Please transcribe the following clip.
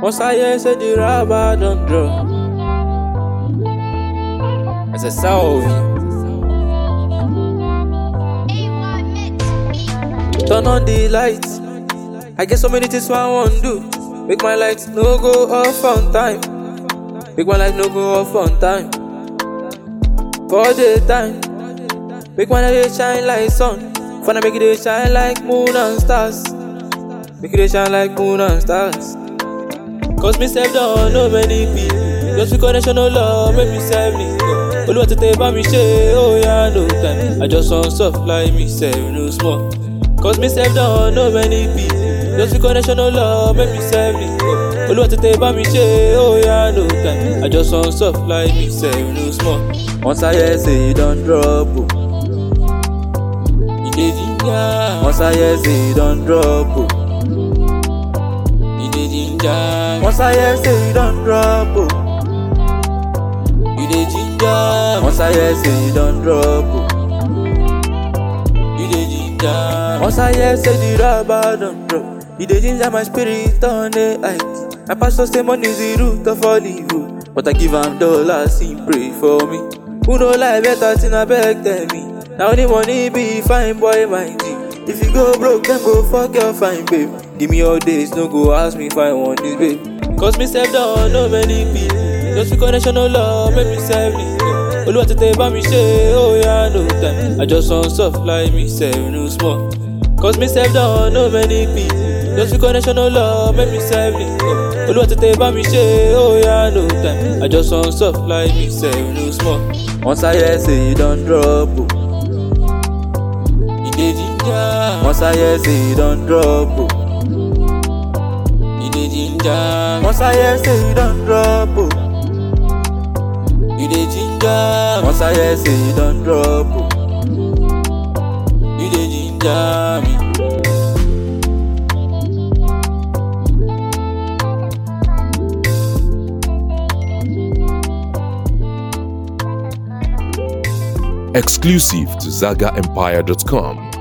Once I hear say the rubber don't drop. As a sound, turn on the lights. I get so many things I want to do. Make my lights no go off on time. Make my lights no go off on time. For the time. Make my light shine like sun. Finna make it dey shine like moon and stars. Make it dey shine like moon and stars. Cause me self don't know many people. Just be connection no love, make me self me. Olúwa tètè bá mi ṣe, oh yeah, no time. I just want soft like me self, no small. Cause me self don't know many people. Just be connection no love, make me self me. Olúwa tètè bá mi ṣe, oh yeah, no time. I just want soft like me self, no small. Once I hear say you don drop, oh. You dey ginger. Once I hear say you don drop, oh. You dey ginger. Once I hear say you don drop, oh. You dey ginger. Once I hear say you don drop, oh. You dey ginger. Once I hear say the rubber don drop, you dey ginger my spirit on the height. My pastor say money is the root of all evil, but I give am dollars, he pray for me. Who no lie better thing I beg tell me. Now only money be fine boy my G. If you go broke, then go fuck your fine babe. Give me all days, no go ask me if I want this babe. Cause me self don't know many people. Just be connection no love, make me self me. Olúwa tètè bá mi ṣe, oh yeah, no time. I just want soft like me self, no small. Cause me self don't know many people. Just be connection no love, make me self me. Olúwa tètè bá mi ṣe, oh yeah, no time. I just want soft like me self, no small. Once I hear say you don drop, oh. You dey ginger. Once I hear say you don drop, oh. You dey ginger. Once I hear say you don drop, oh. You dey ginger. Once I hear say you don drop, oh. You dey ginger me. Exclusive to ZagaEmpire.com.